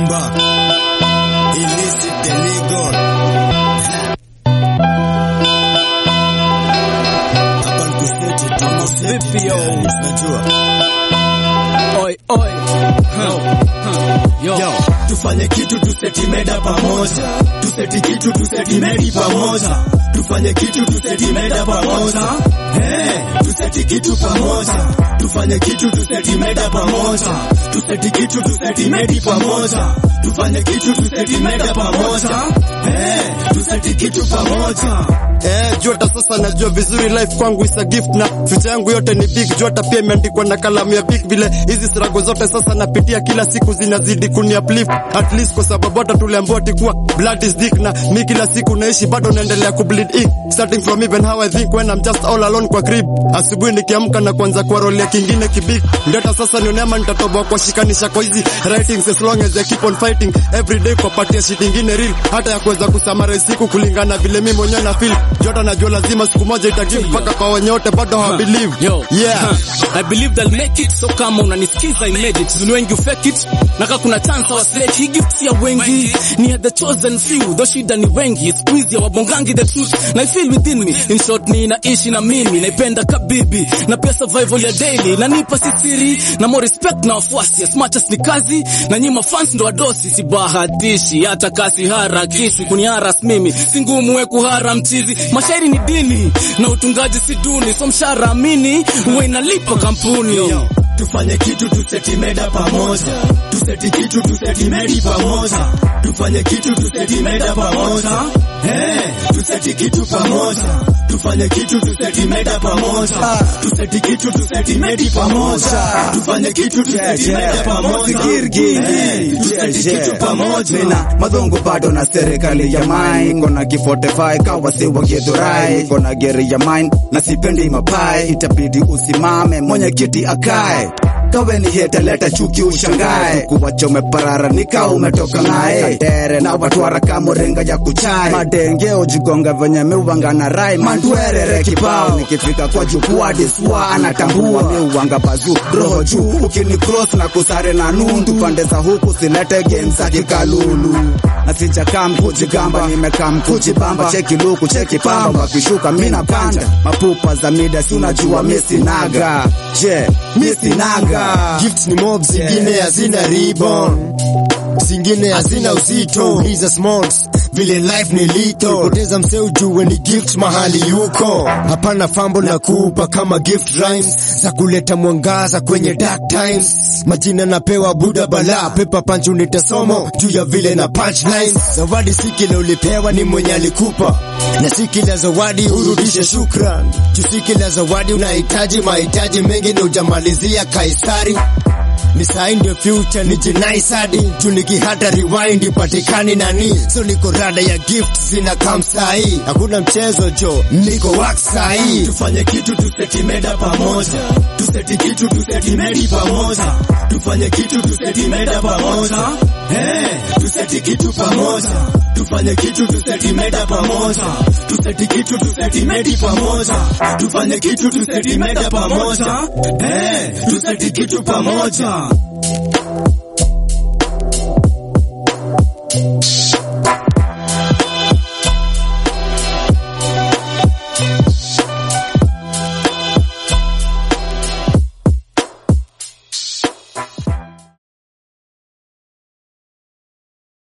Rumba illicit the legal hapa nikuseti Vipi yo? tunajua Oi, oi. Huh. Huh. Yo. Yo, tufanye kitu tuseti meda pamoja, tuseti kitu tuseti medi pamoja, tufanye kitu tuseti meda pamoja, hey, tuseti kitu pamoja, tufanye kitu tuseti meda pamoja, tuseti kitu tuseti medi pamoja, tufanye kitu tuseti meda pamoja, hey, tuseti kitu pamoja. Eh, Jota sasa najua vizuri life kwangu is a gift na future yangu yote ni big. Jota pia imeandikwa na kalamu ya big, vile hizi struggle zote sasa napitia kila siku zinazidi kuni uplift at least, kwa sababu hata tuliambiwa tikuwa blood is thick, na mi kila siku naishi bado naendelea kubleed ink starting from even how I think when I'm just all alone kwa crib. Asubuhi nikiamka na kuanza kwa role ya kingine kibig, ndeta sasa nione ama nitatoboa kwa shikanisha kwa hizi writings as long as I keep on fighting every day kwa patia shit ingine real, hata ya kuweza kusamara siku kulingana vile mimi mwenyewe na feel. Jota najua lazima siku moja itagive mpaka kwa wenye wote bado hawa believe. Yo. Yeah. Huh. I believe they'll make it. So kama unanisikiza I made it. Ni wengi fake it. Naka kuna chance wa slate. Hii gift ya wengi. Ni ya the chosen few. Though shida ni wengi. Squeeze ya wabongangi the truth. Na I feel within me. In short ni naishi na mimi. Naipenda kabibi. Na pia survival ya daily. Na nipa sisiri. Na more respect na wafuasi. As much as ni kazi. Na nyima fans ndo wadosi. Sibahatishi. Hata kasi harakishi. Kuniharas mimi. Si ngumu we kuhara mchizi. Mashairi ni dini. Na utungaji si duni. So mshahara amini. Huwa inalipa kampuni. Yo, tufanye kitu tuseti meda pamoja, tuseti kitu tuseti medi pamoja, tufanye kitu tuseti meda pamoja, hey, tuseti kitu pamoja, tufanye kitu tuseti meda pamoja, tuseti kitu tuseti medi pamoja, tufanye kitu tuseti meda pamoja, hey, tuseti kitu pamoja. Mina madhungu bado na serikali ya mine kona kifotify kawa siwa githurai kona geri ya mine na sipendi mapai itabidi usimame mwenye kiti akae kawe ni hete leta chuki ushangae kuwacha umeparara nika umetoka naye tere na watwara kamuringa ya kuchai madenge ujigonga venye miuwanga na rai mandwerere kibao nikifika kwa jukwaa diswa anatambua miuwanga bazu roho juu ukini cross na kusare na nundu pande za huku silete game za kikalulu na sijakam kujigamba nimekam kujibamba cheki luku cheki pamba wakishuka mina panda mapupa za mida si unajua misinaga je misinaga Gifts ni mob, zingine hazina ribbon, zingine hazina uzito. Hizo smalls vile life ni lito, poteza mse ujue ni gift mahali yuko. Hapana fambo na kupa kama gift rhymes za kuleta mwangaza kwenye dark times. Majina napewa buda bala, pepa punch unita somo juu ya vile na punchlines. Zawadi si kile ulipewa, ni mwenye alikupa, na si kila zawadi urudishe shukran. Juu si kila zawadi unahitaji mahitaji mengi, na ujamalizia Kaisari ni sahi ndio future ni jinai sadi juu nikihata rewind ipatikani nani so niko rada ya gift zina kam sahi hakuna mchezo jo niko wax sahi tufanye kitu tuseti meda pamoja tuseti kitu tuseti medi pamoja tufanye kitu tuseti meda pamoja hey, tuseti kitu pamoja tufanye kitu tuseti meda pamoja tuseti kitu tuseti medi pamoja tufanye kitu tuseti meda pamoja hey, tuseti kitu pamoja